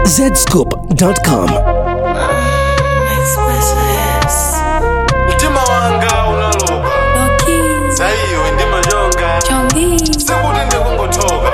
zscoop.com. mtima wanga unaloka zaiwe ndimanyonga sikuti ndikungothoka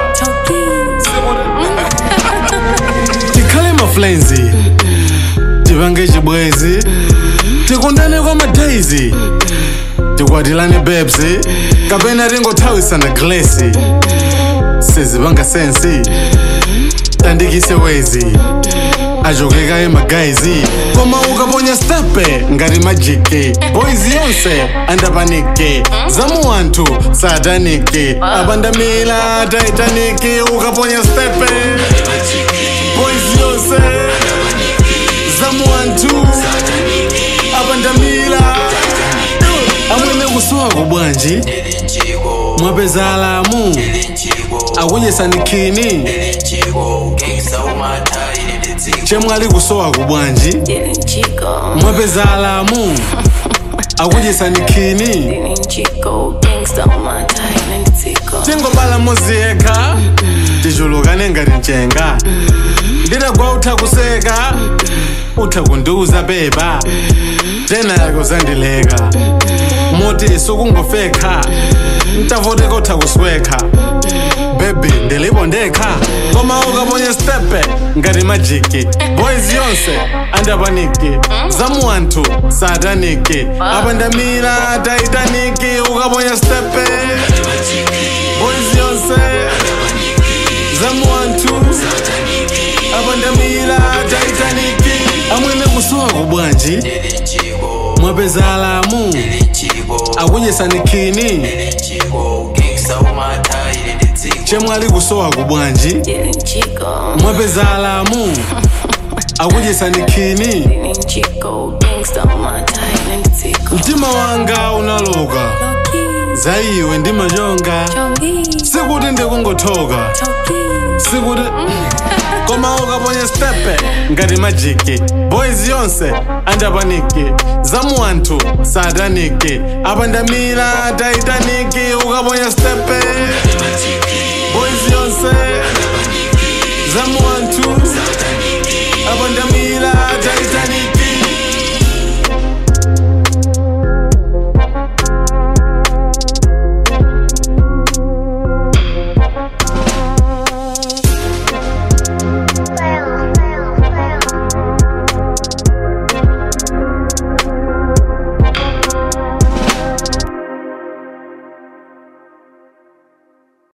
tikhale maflenzi tipange chibwezi tikundane kwa madaizi tikwatilane bebsi kapena tingothawisana glesi sizipanga sensi tandikise wezi ajokeka emagaizi koma ukaponya stepe ngati majiki boys yonse andapaniki zamu anthu sataniki apandamila taitaniki ukaponya stepe boys yonse zamu anthu apandamila amwene kusuwako bwanji mwapeza alamu akunyesanikhini chemwali kusowako bwanji mwapeza alamu akunyesanikhini tingobala mozi yekha tichulukane ngati mchenga nditagwa utha kuseka utha kundiuza beba tena yake uzandileka moti sukungofekha ntavoteka utha kuswekha bebi ndilipo ndekha koma ukaponya stepe ngati majiki boys yonse andapaniki zamu anthu sataniki apandamira taitaniki ukaponya stepe boys yonse zamu anthu apandamira taitaniki amwene kusuwako bwanji mwapeza alamu akunyesanikhini chemwali kusowako bwanji mwapeza alamu akunyesanikhini mtima wanga unaloka zaiwe ndimanyonga sikuti ndikungothoka sikuti koma ukaponya stepe ngati majiki boys yonse andapaniki zamu anthu sataniki apandamira taitaniki ukaponya stepe boys yonse zamu